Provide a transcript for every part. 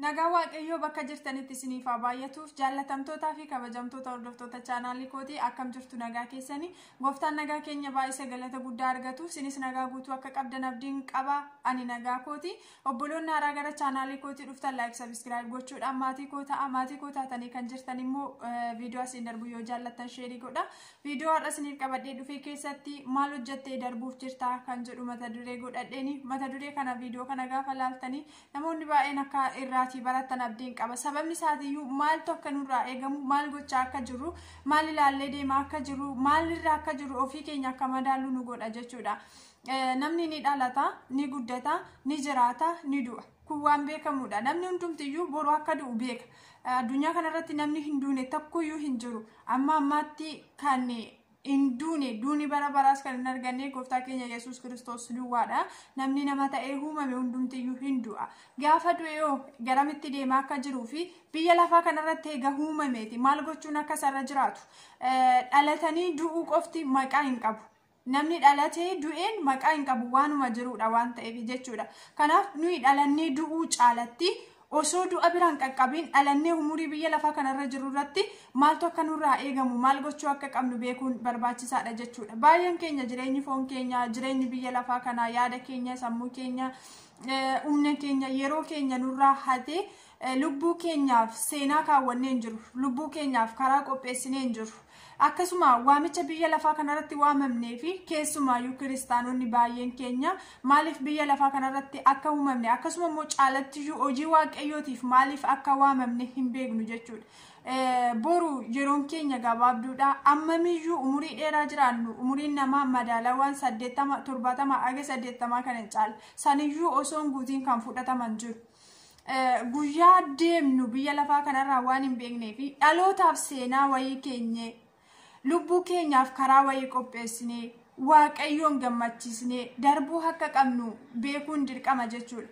Nagaa Waaqayyoo bakka jirtanitti isiniif haa baay'atuuf jaallatamtootaa fi kabajamtoota hordoftoota chaanaalii kootii akkam jirtu nagaa keessanii gooftaan nagaa keenya baay'isa galata guddaa argatuuf isinis nagaa guutuu akka qabdan abdiin qaba ani nagaa kooti obboloonni haaraa gara chaanaalii kootii dhuftan laayik sabiskiraayib gochuudhaan maatii koo ta'a maatii koo taatanii kan jirtan immoo viidiyoo asiin darbu yoo jaallattan sheerii godha viidiyoo har'a isiniif qabadhee dhufee keessatti maal hojjattee darbuuf jirta kan jedhu mata duree godhadheeni mata duree kana viidiyoo kana gaafa laaltanii namoonni baay'een akka irraa irraatii barattan abdiin qaba sababni isaatiiyyuu maaltu akka nurraa eegamu maal gochaa akka jirru maal ilaallee deemaa akka jirru maal irraa akka jirru ofii keenya akka madaallu nu godha jechuudha namni ni dhalata ni guddata ni jiraata ni du'a kun waan beekamudha namni hundumtiyyuu boru akka du'u beeka addunyaa kanarratti namni hin duune tokkoyyuu hin jiru amma ammaatti kan hin duune duuni bara baraas kan hin arganne gooftaa keenya yesus kiristoos duwwaadha namni nama ta'ee uumame hundumtiyyuu hin du'a gaafa du'e yoo garamitti deemaa akka jiruu fi biyya lafaa kanarratti eega uumameeti maal gochuun akka isarra jiraatu dhalatanii du'uu qofti maqaa hin qabu. Namni dhalatee du'een maqaa hin qabu waanuma jirudha waan ta'eef jechuudha. Kanaaf nuyi dhalannee du'uu caalatti osoo du'a biraan qaqqabiin dhalannee umurii biyya lafaa kanarra jiru irratti maaltu akka nurraa eegamu maal gochuu akka qabnu beekuun barbaachisaadha jechuudha. Baay'een keenya jireenyi foon keenya jireenyi biyya lafaa kanaa yaada keenya sammuu keenya humna keenya yeroo keenya nurraa hatee lubbuu keenyaaf seenaa kaawwannee hin jiru lubbuu keenyaaf karaa qopheessinee hin jiru. akkasuma waamicha biyya lafaa kanarratti waamamnee fi keessumaayyuu kiristaanonni baay'een keenya maaliif biyya lafaa kanarratti akka uumamne akkasuma immoo caalattiyyuu hojii waaqayyootiif maaliif akka waamamne hin beeknu jechuudha. Boru yeroon keenya gabaabduudha ammamiyyuu umurii dheeraa jiraannu umuriin namaa madaalawaan saddeettama torbaatama aga saddeettamaa kana caala saniyyuu osoo hin guutiin kan fudhataman jiru. Guyyaa deemnu biyya lafaa kanarraa waan hin beeknee fi dhalootaaf seenaa wayii keenye lubbuu keenyaaf karaa wayii qopheessinee waaqayyoon gammachiisnee darbuu akka qabnu beekuun dirqama jechuudha.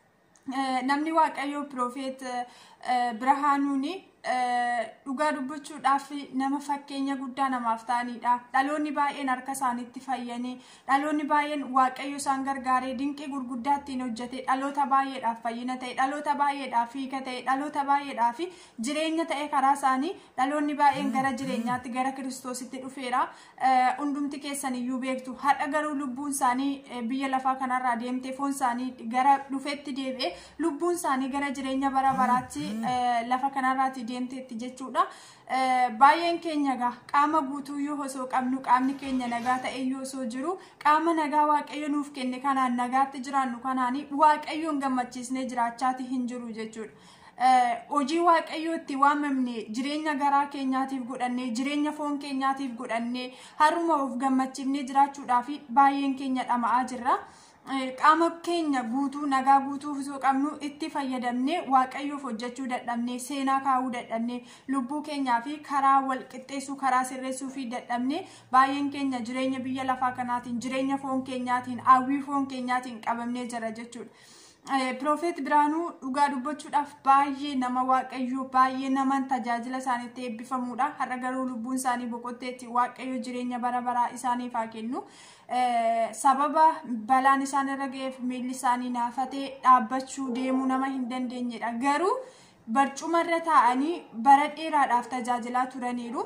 Namni waaqayyoo piroofeet Birhaanuuni dhugaa dubbachuudhaaf nama fakkeenya guddaa namaaf ta'anidha. Dhaloonni baay'een harka isaaniitti fayyanii dhaloonni baay'een waaqayyo isaan gargaaree dinqii gurguddaa ittiin hojjete dhaloota baay'eedhaaf fayyina ta'e dhaloota baay'eedhaaf hiika ta'e dhaloota baay'eedhaaf jireenya ta'e karaa isaanii dhaloonni baay'een gara jireenyaatti gara kiristoositti dhufeera. Hundumti keessan iyyuu beektu har'a garuu lubbuun isaanii biyya lafaa kanarraa deemtee foon isaanii gara dhufeetti deebi'ee lubbuun isaanii gara jireenya bara baraatti lafa kanarraatti deemteetti jechuudha. Baay'een keenya egaa qaama guutuuyyuu osoo qabnu qaamni keenya nagaa ta'eyyuu osoo jiru qaama nagaa waaqayyo nuuf kenne kanaan nagaatti jiraannu kanaan waaqayyoon gammachiisnee jiraachaati hin jiru jechuudha. hojii waaqayyoo itti waamamne jireenya garaa keenyaatiif godhannee jireenya foon keenyaatiif godhannee haruma of gammachiifnee jiraachuudhaaf baay'een keenya dhama'aa jirra. qaama keenya guutuu nagaa guutuu osoo qabnu itti fayyadamnee waaqayyoof hojjechuu dadhabnee seenaa kaa'uu dadhabnee lubbuu keenyaa fi karaa wal qixxeessuu karaa sirreessuu fi dadhabnee baay'een keenya jireenya biyya lafaa kanaatiin jireenya foon keenyaatiin hawwii foon keenyaatiin qabamnee jira jechuudha. Piroofeet Biraanuu dhugaa dubbachuudhaaf baay'ee nama waaqayyoo baay'ee nama tajaajila isaaniitti eebbifamuudha. Har'a garuu lubbuun isaanii boqotteetti waaqayyo jireenya bara baraa isaaniif haa kennu. Sababa balaan isaan irra ga'eef miilli isaanii naafatee dhaabbachuu deemuu nama hin dandeenyedha. Garuu barcumarra taa'anii bara dheeraadhaaf tajaajilaa turaniiru.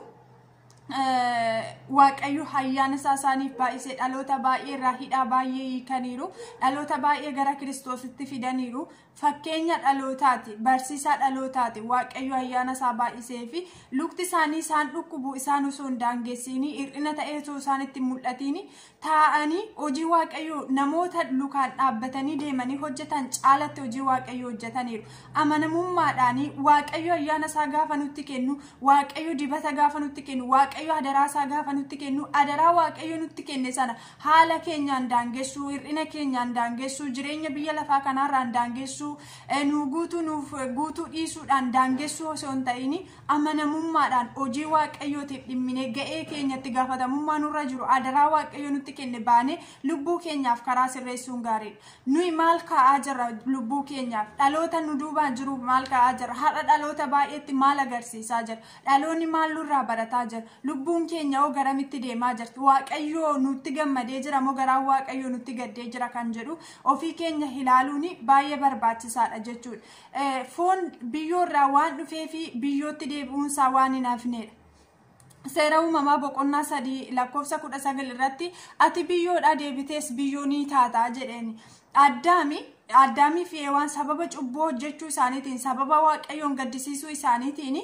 waaqayyo ayyaana isaa isaaniif baay'isee dhaloota baay'ee irraa hidhaa baay'ee hiikaniiru dhaloota baay'ee gara kiristoositti fidaniiru fakkeenya dhalootaati barsiisaa dhalootaati waaqayyo ayyaana isaa baay'isee fi lukti isaanii isaan dhukkubu isaan osoo hin daangeessiini hir'ina ta'ee osoo isaan itti mul'atiini taa'anii hojii waaqayyo namoota lukaan dhaabbatanii deemanii hojjetan caalatti hojii waaqayyo hojjetaniiru amanamummaadhaanii waaqayyo ayyaana isaa gaafa nutti kennu waaqayyo dibata gaafa nutti kennu waaqayyo adaraa isaa gaafa nutti kennu adaraa waaqayyo nutti kenne sana haala keenyaan daangessuu hir'ina keenyaan daangessuu jireenya biyya lafaa kanaarraan daangessuu nu guutuu nuuf guutuu dhiisuudhaan daangessuu osoo hin ta'in amanamummaadhaan hojii waaqayyootiif dhimminee ga'ee keenyatti gaafatamummaa nurra jiru adaraa waaqayyo nutti kenne baanee lubbuu keenyaaf karaa sirreessuun gaariidha. Nuyi maal kaa'aa jirra lubbuu keenyaaf dhaloota nu duubaan jiru maal kaa'aa jirra har'a dhaloota baay'eetti maal agarsiisaa jira dhaloonni maal nurraa barataa jira lubbuun keenya hoo garamitti deemaa jirti waaqayyoo nutti gammadee jira moo garaan waaqayyoo nutti gaddee jira kan jedhu ofii keenya ilaaluun baay'ee barbaachisaadha jechuudha foon biyyoorraa waan dhufee fi biyyootti deebi'uunsaa waan hin hafnedha. seera uumamaa boqonnaa sadii lakkoofsa kudha sagal irratti ati biyyoodha deebitees biyyoo ni taataa jedheeni addaami addaamii fi eewaan sababa cubbuu hojjechuu isaaniitiin sababa waaqayyoon gaddisiisuu isaaniitiin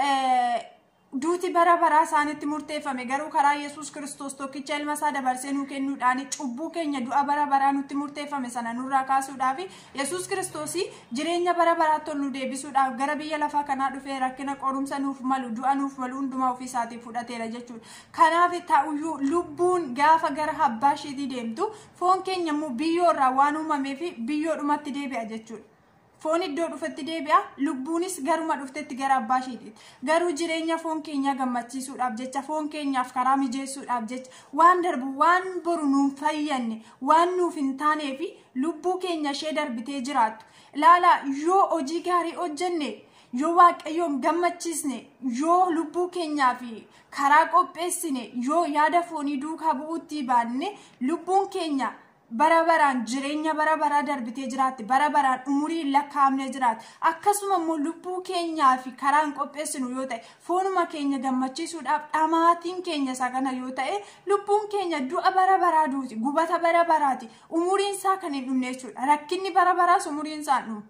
duuti bara baraa isaanitti murteeffame garuu karaa yesus kiristoos tokkicha ilma isaa dabarsee nuu kennuudhaan cubbuu keenya du'a bara baraa nutti murteeffame sana nurraa kaasuudhaaf yesus kiristoos jireenya bara baraatti ol nu deebisuudhaaf gara biyya lafaa kanaa dhufee rakkina qorumsa nuuf malu du'a nuuf malu hundumaa ofii isaatii fudhateera jechuudha kanaaf ta'uyyuu lubbuun gaafa gara abbaa isheetii deemtu foon keenya immoo biyyoorraa waan uumameef biyyoodhumatti deebi'a jechuudha. foon iddoo dhufetti deebi'a lubbuunis garuma dhuftetti gara abbaa isheetiiti garuu jireenya foon keenyaa gammachiisuudhaaf jecha foon keenyaaf karaa mijeessuudhaaf jecha waan darbu waan boru nuun fayyanne waan nuuf hin taaneef lubbuu keenya ishee darbitee jiraattu ilaala yoo hojii gaarii hojjenne yoo waaqayyoon gammachiisne yoo lubbuu keenyaaf karaa qopheessine yoo yaada foonii duukaa bu'uutti baanne lubbuun keenya bara baraan jireenya bara baraa darbitee jiraatti bara baraan umurii lakkaa'amne jiraatti akkasuma immoo lubbuu keenyaa fi karaan qopheessinu yoo ta'e foonuma keenya gammachiisuudhaaf dhamaatiin keenya isa kana yoo ta'e lubbuun keenya du'a bara baraa duuti gubata bara baraati umuriin isaa kan hin dhumne jechuudha rakkinni bara baraas umuriin isaa hin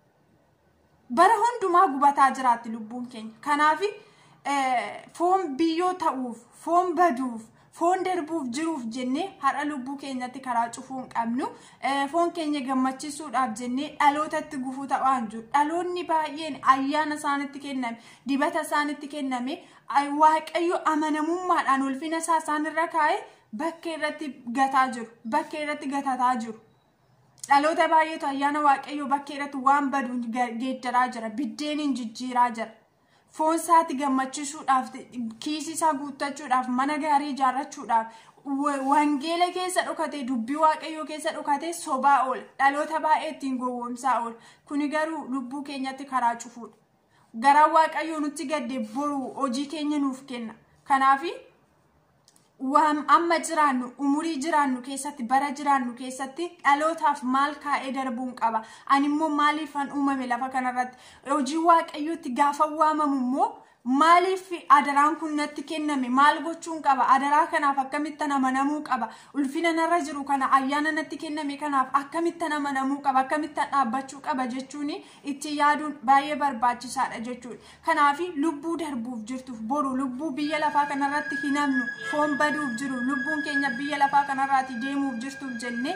bara hundumaa gubataa jiraatti lubbuun keenya kanaaf foon biyyoo ta'uuf foon baduuf foon darbuuf jiruuf jennee har'a lubbuu keenyatti karaa cufuu hin qabnu foon keenya gammachiisuudhaaf jennee dhalootatti gufuu ta'aan jiru dhaloonni baay'een ayyaana isaanitti kenname dibata isaanitti kenname waaqayyo amanamummaadhaan ulfina isaa isaanirra kaa'e bakka irratti gataa jiru bakka irratti gatataa jiru. dhaloota baay'eetu ayyaana waaqayyoo bakka irratti waan baduun geeddaraa jira biddeeniin jijjiiraa jira. foon isaatti gammachiisuudhaaf kiisii isaa guuttachuudhaaf mana gaarii ijaarrachuudhaaf wangeela keessa dhokatee dubbii waaqayyoo keessa dhokatee sobaa oola dhaloota baay'ee ittiin gowwoomsaa oola kuni garuu lubbuu keenyatti karaa cufuudha garaan waaqayyoo nutti gadde boru hojii keenya nuuf kenna kanaafi amma jiraannu umurii jiraannu keessatti bara jiraannu keessatti dhalootaaf maal kaa'ee darbuun qaba ani immoo maaliifan uumame lafa kanarratti hojii waaqayyootti gaafa waamamu immoo maaliif adaraan kun natti kenname maal gochuun qaba adaraa kanaaf akkamittan amanamuu qaba ulfina narra jiru kana ayyaana natti kenname kanaaf akkamittan amanamuu qaba akkamittan dhaabbachuu qaba jechuun itti yaaduun baay'ee barbaachisaadha jechuudha kanaaf lubbuu darbuuf jirtuuf boru lubbuu biyya lafaa kanarratti hin hamnu foon baduuf jiru lubbuun keenya biyya lafaa kanarraati deemuuf jirtuuf jennee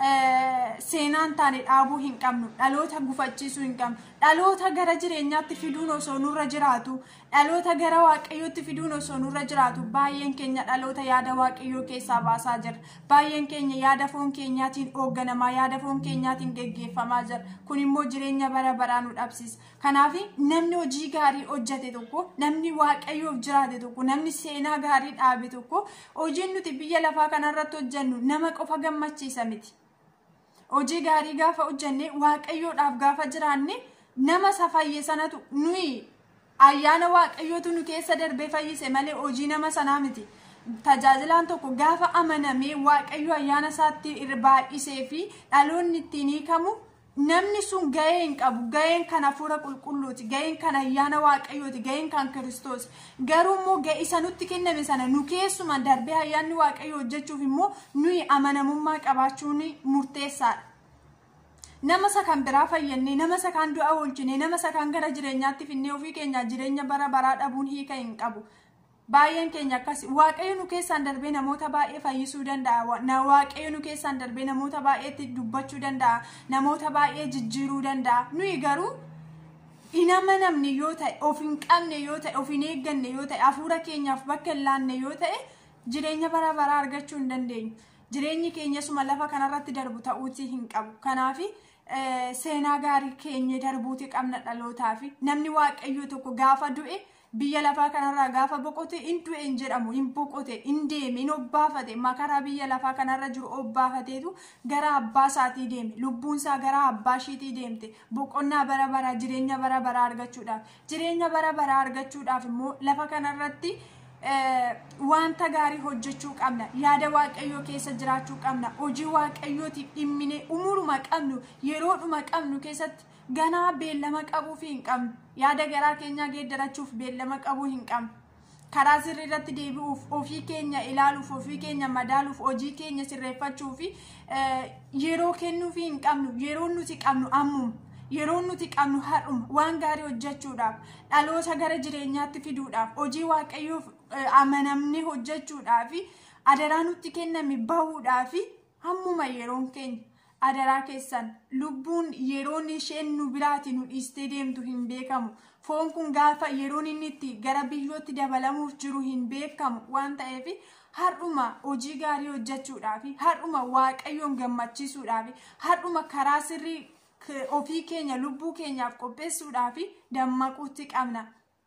seenaan taane dhaabuu hin qabnu dhaloota gufachiisuu hin qabnu dhaloota gara jireenyaatti fiduun osoo nurra jiraatu dhaloota gara waaqayyootti fiduun osoo nurra jiraatu baay'een keenya dhaloota yaada waaqayyoo keessaa baasaa jira baay'een keenya yaada foon keenyaatiin hoogganamaa yaada foon keenyaatiin geggeeffamaa jira kun immoo jireenya bara baraa nu dhabsiisa kanaaf namni hojii gaarii hojjate tokko namni waaqayyoof jiraate tokko namni seenaa gaarii dhaabe tokko hojiin nuti biyya lafaa kanarratti hojjennu nama qofa gammachiisa miti. hojii gaarii gaafa hojjenne waaqayyoodhaaf gaafa jiraanne nama isa fayye sanatu nuyi ayyaana waaqayyootu nu keessa darbee fayyise malee hojii nama sanaa miti. Tajaajilaan tokko gaafa amanamee waaqayyo ayyaana isaatti baay'isee fi dhaloonni ittiin hiikamu namni sun gahee hin qabu gaheen kan hafuura qulqulluuti gaheen kan ayyaana waaqayyooti gaheen kan kiristoos garuu immoo isa nutti kenname sana nu keessuma darbee ayyaanni waaqayyo hojjechuuf immoo nuyi amanamummaa qabaachuun murteessaadha. Nama isa kan biraa fayyannee nama isa kan du'a oolchine nama isa kan gara jireenyaatti finnee ofii keenya jireenya bara baraa dhabuun hiika hin qabu. baay'een keenya akkas waaqayyo nu keessaan darbee namoota baay'ee fayyisuu danda'a waaqayyo nu keessaan darbee namoota baay'eetti dubbachuu danda'a namoota baay'ee jijjiiruu danda'a nuyi garuu hin amanamne yoo ta'e of hin qabne yoo ta'e of hin eegganne yoo ta'e hafuura keenyaaf bakka hin laanne yoo ta'e jireenya bara baraa argachuu hin dandeenyu jireenyi keenya suma lafa kanarratti darbu ta'uutii hin qabu kanaafi seenaa gaarii keenya darbuuti qabna dhalootaaf namni waaqayyo tokko gaafa du'e. biyya lafaa kanarraa gaafa boqote hin du'e hin jedhamu hin boqote hin deeme hin obbaafate makaraa biyya lafaa kanarra jiru obbaafateetu gara abbaa isaatii deeme lubbuun isaa gara abbaa ishiitii deemte boqonnaa bara baraa jireenya bara baraa argachuudhaaf jireenya bara baraa argachuudhaaf immoo lafa kanarratti wanta gaarii hojjechuu qabna yaada waaqayyoo keessa jiraachuu qabna hojii waaqayyootiif dhimmine umuruma qabnu yeroodhuma qabnu keessatti ganaa beellama qabuuf hin qabnu yaada garaa keenyaa geeddarachuuf beellama qabuu hin qabnu karaa sirrii irratti deebi'uuf ofii keenya ilaaluuf ofii keenya madaaluuf hojii keenya sirreeffachuuf yeroo kennuuf hin qabnu yeroo nuti qabnu ammuma yeroo nuti qabnu har'uma waan gaarii hojjechuudhaaf dhaloota gara jireenyaatti fiduudhaaf hojii waaqayyoof amanamne hojjechuudhaaf adaraa nutti kenname bahuudhaaf hammuma yeroon keenya adaraa keessan lubbuun yeroon isheen nu biraati nu dhiistee deemtu hin beekamu foon kun gaafa yeroon inni itti gara biyyootti dabalamuuf jiru hin beekamu waan ta'eef har'uma hojii gaarii hojjechuudhaaf har'uma waaqayyoon gammachiisuudhaaf har'uma karaa sirrii ofii keenya lubbuu keenyaaf qopheessuudhaaf dammaquutti qabna.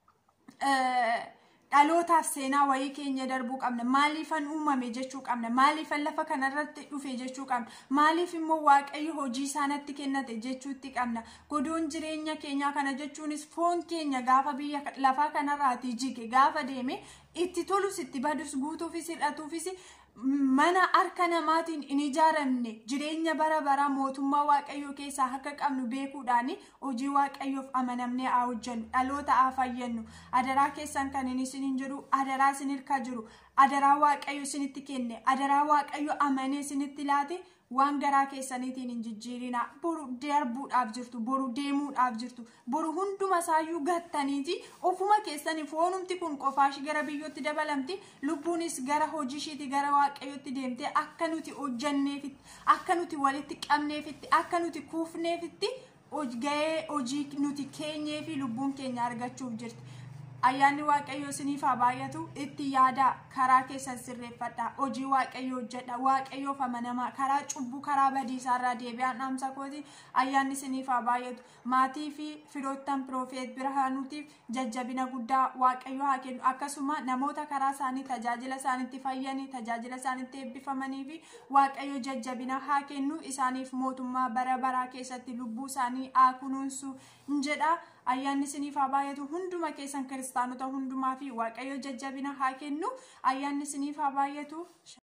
dhalootaaf seenaa wayii keenya darbuu qabna maaliifan uumame jechuu qabna maaliifan lafa kanarratti dhufe jechuu qabna maaliif immoo waaqayyo hojii isaanatti kennate jechuutti qabna godoon jireenya keenyaa kana jechuunis foon keenya gaafa biyya lafaa kanarraati jige gaafa deeme itti tolus itti badus guutuufis hidhatuufis mana harka namaatiin hin ijaaramne jireenya bara bara mootummaa waaqayyoo keessaa akka qabnu beekuudhaan hojii waaqayyoof amanamnee haa hojjennu dhaloota haa fayyannu adaraa keessan kan inni isiniin jedhu adaraa isin hirkaa jiru adaraa waaqayyo isinitti kenne adaraa waaqayyo amanee isinitti laate waan garaa keessaniitiin hin jijjiirina boru darbuudhaaf jirtu boru deemuudhaaf jirtu boru hunduma isaayyuu gattaniiti ofuma keessanii foonumti kun qofaashi gara biyyootti dabalamti lubbuunis gara hojii ishiiti gara waaqayyootti deemtee akka nuti hojjanneefitti akka nuti walitti qabneefitti akka nuti kuufneefitti ga'ee hojii nuti keenyee fi lubbuun keenya argachuuf jirti. ayyaanni waaqayyo isiniif haa baay'atu itti yaada karaa keessan sirreeffadha hojii waaqayyo hojjedha waaqayyoof amanamaa karaa cubbuu karaa badiisaarraa deebi'aan dhaamsa kooti ayyaanni isiniif haa baay'atu maatii fi firoottan piroofeet birhaanuutiif jajjabina guddaa waaqayyo haa kennu akkasuma namoota karaa isaanii tajaajila isaanitti fayyanii tajaajila isaanitti eebbifamanii fi waaqayyo jajjabina haa kennu isaaniif mootummaa bara baraa keessatti lubbuu isaanii haa kunuunsu jedha. ayyaanni isiniif haa baay'atu hunduma keessan kiristaanota hundumaa fi waaqayyo jajjabina haa kennu ayyaanni isiniif haa baay'atu